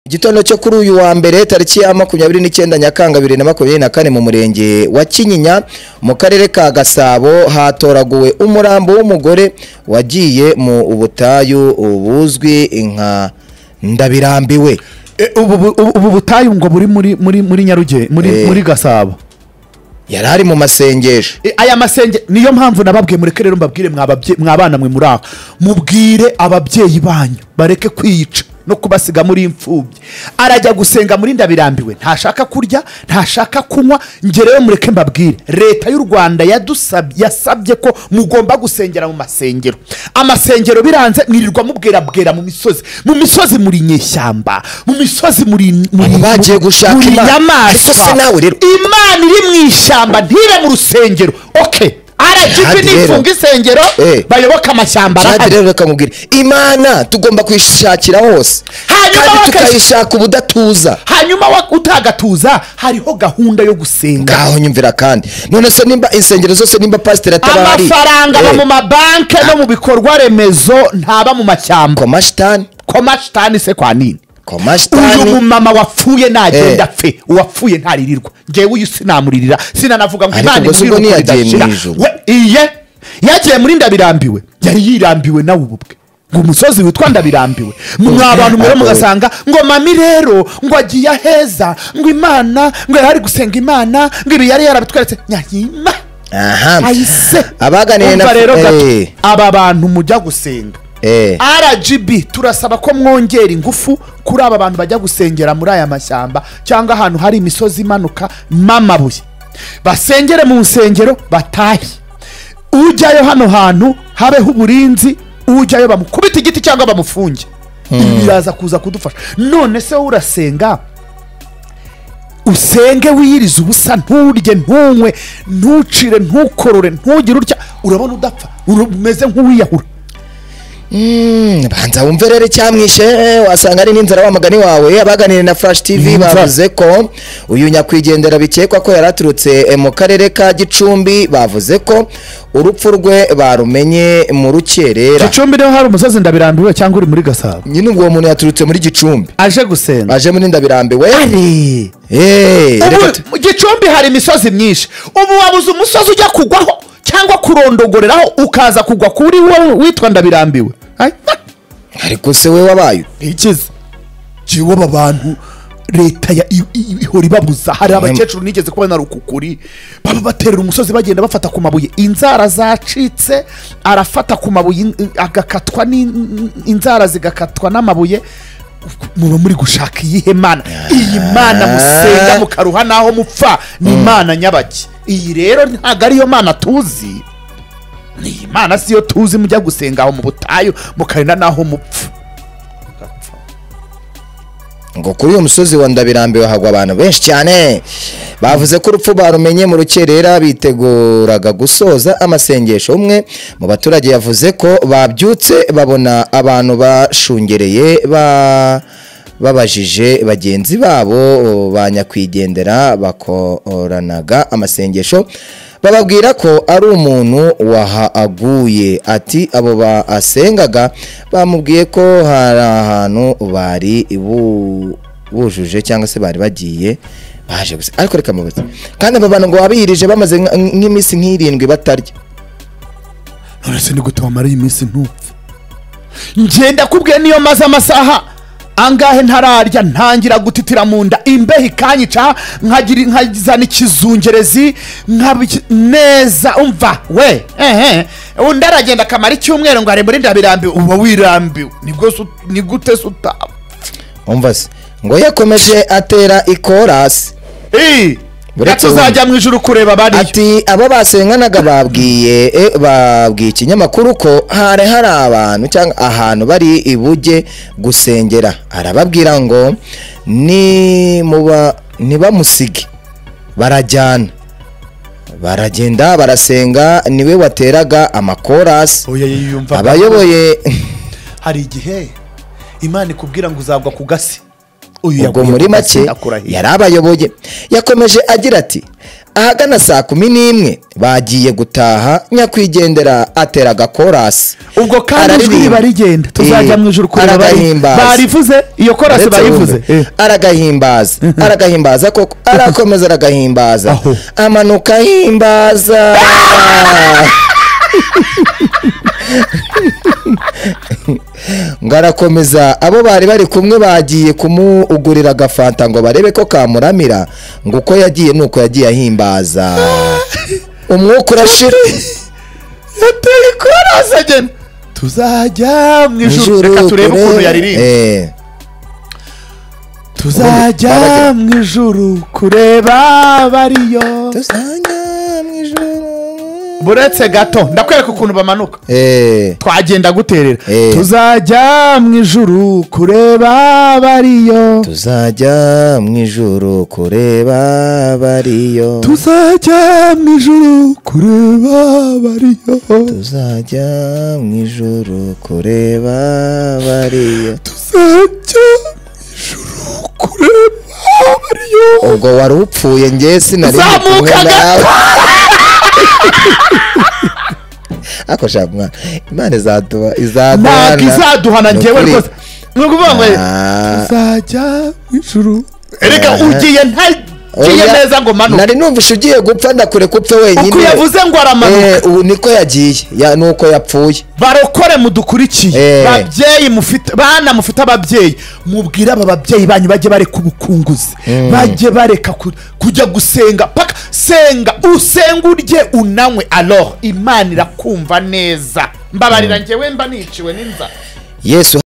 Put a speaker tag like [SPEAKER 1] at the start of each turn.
[SPEAKER 1] Igitondo cyo kuri uyu wa mbere tariki ya makumyabiri n'icyenda Nyakanga bibiri na makumyabiri na kane mu murenge wa Kinyinya mu karere ka Gasabo hatoraguwe umurambo w'umugore wagiye mu butayu buzwi nka Ndabirambiwe.
[SPEAKER 2] E, ubu bu- ubu- ubu butayu ngo buri muri muri muri Nyarugenge muri
[SPEAKER 1] Eh.
[SPEAKER 2] muri Gasabo
[SPEAKER 1] Yari ari mu masengesho.
[SPEAKER 2] E, aya masenge niyo mpamvu nababwiye mureke rero mbabwire mwababye- mwabana mwe muri aho mubwire ababyeyi banyu bareke kwiyica no kubasiga muri imfubyi arajya gusenga muri ndabirambiwe ntashaka kurya ntashaka kunywa njye rero mureke mbabwire leta y'u rwanda yadusab- yasabye ko mugomba gusengera mu masengero amasengero biranze mwirirwa mubwerabwera mu misozi mu misozi muri nyeshyamba mu misozi muri muri-
[SPEAKER 1] Abantu bagiye gushaka
[SPEAKER 2] muri
[SPEAKER 1] Imana. Ariko
[SPEAKER 2] nyamaswa
[SPEAKER 1] se nawe rero-
[SPEAKER 2] imana iri mu ishyamba ntibe mu rusengero oke
[SPEAKER 1] Kandi
[SPEAKER 2] aragipi
[SPEAKER 1] rero-
[SPEAKER 2] nifunga isengero
[SPEAKER 1] Eh.
[SPEAKER 2] bayoboke amashyamba
[SPEAKER 1] Kandi
[SPEAKER 2] arahari
[SPEAKER 1] rero reka nkubwire imana tugomba kuyishakira hose
[SPEAKER 2] Hanyuma
[SPEAKER 1] kandi
[SPEAKER 2] bakayish-
[SPEAKER 1] tukayishaka ubudatuza.
[SPEAKER 2] hanyuma wa- utagatuza hariho gahunda yo gusenga
[SPEAKER 1] ngaho nyumvira kandi none se nimba insengero zose nimba pasiteri atabari
[SPEAKER 2] amafaranga aba mu mabanki no mu bikorwa remezo ntaba mu mashyamba
[SPEAKER 1] komashitani
[SPEAKER 2] komashitani se kwa nini uyu
[SPEAKER 1] komashitani
[SPEAKER 2] mumama wapfuye
[SPEAKER 1] Eh.
[SPEAKER 2] nagenda apfe uwapfuye ntaririrwa njyewe uyu sinamuririra sinanavuga ngo
[SPEAKER 1] Ariko
[SPEAKER 2] imana
[SPEAKER 1] ngo si
[SPEAKER 2] inkuriye
[SPEAKER 1] ubwo
[SPEAKER 2] uko
[SPEAKER 1] ntiyagiye
[SPEAKER 2] ridashira."
[SPEAKER 1] mu ijuru.
[SPEAKER 2] We- iye yagiye muri ndabirambiwe yari yirambiwe nawe ubu bwe ngo umusozi witwa ndabirambiwe mwa abantu mwere mugasanga ngo mami rero ngo agiye aheza ngo imana ngo yari ari gusenga imana ngo ibi yari yarabitweretse nyahima
[SPEAKER 1] aha
[SPEAKER 2] ayise
[SPEAKER 1] abaganiye na
[SPEAKER 2] Umva rero gato
[SPEAKER 1] Eh,
[SPEAKER 2] aba bantu mujya gusenga
[SPEAKER 1] eh.
[SPEAKER 2] rgb turasaba ko mwongera ingufu kuri aba bantu bajya gusengera muri aya mashyamba cyangwa ahantu hari imisozi imanuka n'amabuye basengere mu nsengero batahe ujyayo hano hantu habeho uburinzi ujyayo bamukubite igiti cyangwa bamufunge ibi biraza kuza kudufasha none se wowe urasenga usenge wiyirize ubusa nturye ntunywe ntucire ntukorore ntugire utya urabona udapfa ura- umeze nk'uwiyahura
[SPEAKER 1] Mm, banza wumve rero icyamwishe eh, wasanga ari n'inzara wa mugani wawe abaganiriye na flash tv
[SPEAKER 2] Inzara.
[SPEAKER 1] bavuze ko uyu nyakwigendera bikekwa ko yari aturutse eh, mu karere ka gicumbi bavuze ko urupfu rwe barumenye mu rukerera
[SPEAKER 2] gicumbi niho hari umusozi ndabirambiwe cyangwa uri muri gasabo
[SPEAKER 1] nyine ubwo uwo muntu yaturutse muri gicumbi
[SPEAKER 2] aje gusenga
[SPEAKER 1] aje muri ndabirambiwe Eh, reka tu-
[SPEAKER 2] ubu gicumbi hari imisozi myinshi ubu wabuze umusozi ujya kugwaho cyangwa kurondogoreraho ukaza kugwa kuri wowe witwa ndabirambiwe Ay, ah,
[SPEAKER 1] ariko se we wabaye
[SPEAKER 2] ntikize jiwe aba bantu leta ya- i- i- ihora ibabuza hari abakecuru nigeze kubona rukukuri baba baterera umusozi bagenda bafata ku mabuye inzara zacitse arafata ku mabuye in- agakatwa n'in- inzara zigakatwa n'amabuye muba muri gushaka iyihe mana iyi mana musenga mukaruha naho mupfa ni imana nyabaki iyi rero ntabwo ariyo mana tuzi ni iyi mana siyo tuzi mujya gusenga aho mu butayu mukarinda naho mupfa
[SPEAKER 1] ngo kuri uyu musozi wa ndabirambiwe hagwa abantu benshi cyane bavuze ko urupfu barumenye mu rukerera biteguraga gusoza amasengesho umwe mu baturage yavuze ko babyutse babona abantu bashungereye ba babajije bagenzi babo ba nyakwigendera bakoranaga amasengesho bababwira ko ari umuntu wahaguye ati abo basengaga bamubwiye ko hari ahantu bari bu- bujuje cyangwa se bari bagiye baje gusa ariko reka mubaze kandi aba bantu ngo wabihirije bamaze nka- nk'iminsi nk'irindwi batarya
[SPEAKER 2] none se ni gute wamara iyi minsi ntupfe ngenda kubwiye niyo maze amasaha angahe ntararya ntangira gutitira mu nda imbeho ikanyica nkagira nkazana ikizungerezi nkaba iki- neza umva we ehe undi aragenda akamara icyumweru ngo arembere ndabirambiwe uba wirambiwe ni bwo se ut- ni gute se utapfa
[SPEAKER 1] umva se ngo yakomeje atera ikorasi
[SPEAKER 2] Hey,
[SPEAKER 1] Uretse
[SPEAKER 2] reka tuzajya mu ijuru kureba bariyo
[SPEAKER 1] ati abo basenganaga babwiye eh, babwiye ikinyamakuru ko hari hari abantu cyangwa ahantu bari ibujye gusengera arababwira ngo ni muba ntibamusige barajyana baragenda barasenga niwe wateraga amakorasi
[SPEAKER 2] Oya, yiyumva
[SPEAKER 1] abayoboye
[SPEAKER 2] hari igihe imana ikubwira ngo uzagwa ku gasi Uyu
[SPEAKER 1] ubwo
[SPEAKER 2] yaguye
[SPEAKER 1] muri
[SPEAKER 2] ku
[SPEAKER 1] make
[SPEAKER 2] matsinda kurahira.
[SPEAKER 1] yari abayoboye yakomeje agira ati ahagana saa kumi n'imwe bagiye gutaha nyakwigendera atera agakorasi
[SPEAKER 2] ubwo kandi ijwi riba
[SPEAKER 1] Araririmba.
[SPEAKER 2] rigenda tuzajya
[SPEAKER 1] Eh,
[SPEAKER 2] mu ijuru kureba bari-
[SPEAKER 1] aragahimbaza.
[SPEAKER 2] barivuze iyo korasi
[SPEAKER 1] Uretse
[SPEAKER 2] bayivuze
[SPEAKER 1] wumve,
[SPEAKER 2] Eh.
[SPEAKER 1] aragahimbaza aragahimbaza koko arakomeza aragahimbaza
[SPEAKER 2] Aho.
[SPEAKER 1] amanuka ahimbaza ngo arakomeza abo bari bari kumwe bagiye kumugurira agafanta ngo barebe ko kamuramira ngo uko yagiye ni uko yagiye ahimbaza umwuka urashira
[SPEAKER 2] yateye korasi agenda tuzajya mu ijuru
[SPEAKER 1] Ijuru
[SPEAKER 2] reka turebe ukuntu
[SPEAKER 1] kurebe-
[SPEAKER 2] yaririmba
[SPEAKER 1] Eh.
[SPEAKER 2] tuzajya mu ijuru kureba bariyo
[SPEAKER 1] Tuzajya mu ijuru.
[SPEAKER 2] buretse gato ndakwereka ukuntu bamanuka
[SPEAKER 1] Eh.
[SPEAKER 2] twagenda guterera
[SPEAKER 1] Eh.
[SPEAKER 2] tuzajya mu ijuru kureba bariyo
[SPEAKER 1] tuzajya mu ijuru kureba bariyo
[SPEAKER 2] tuzajya mu ijuru kureba bariyo
[SPEAKER 1] tuzajya mu ijuru kureba bariyo
[SPEAKER 2] tuzajya mu ijuru kureba bariyo
[SPEAKER 1] ubwo wari upfuye njye sinari ndi kumwe
[SPEAKER 2] Zamuka
[SPEAKER 1] nawe ako shaka mwana imana izaduha izaduhana
[SPEAKER 2] ntabwo izaduhana
[SPEAKER 1] Ni
[SPEAKER 2] njyewe
[SPEAKER 1] ukuri.
[SPEAKER 2] rwose ni ukuvuga ngo
[SPEAKER 1] Ah.
[SPEAKER 2] tuzajya mu ijuru erega
[SPEAKER 1] Ah.
[SPEAKER 2] ugiye ntagiye
[SPEAKER 1] Oya,
[SPEAKER 2] neza ngo manuke
[SPEAKER 1] nari numvise ugiye gupfa ndakureka upfe wenyine
[SPEAKER 2] uko yavuze ngo aramanuka
[SPEAKER 1] Eh, ubu niko yagiye ya- nuko yapfuye
[SPEAKER 2] barokore mudukurikiye
[SPEAKER 1] Eh.
[SPEAKER 2] babyeyi mufite bana mufite ababyeyi mubwire aba babyeyi banyu bajye bareka ubukunguzi bajye bareka ku- kujya gusenga paka senga usenga urye unanywe alors imana irakumva neza mbabarira njyewe mba niciwe n'inzara
[SPEAKER 1] yesu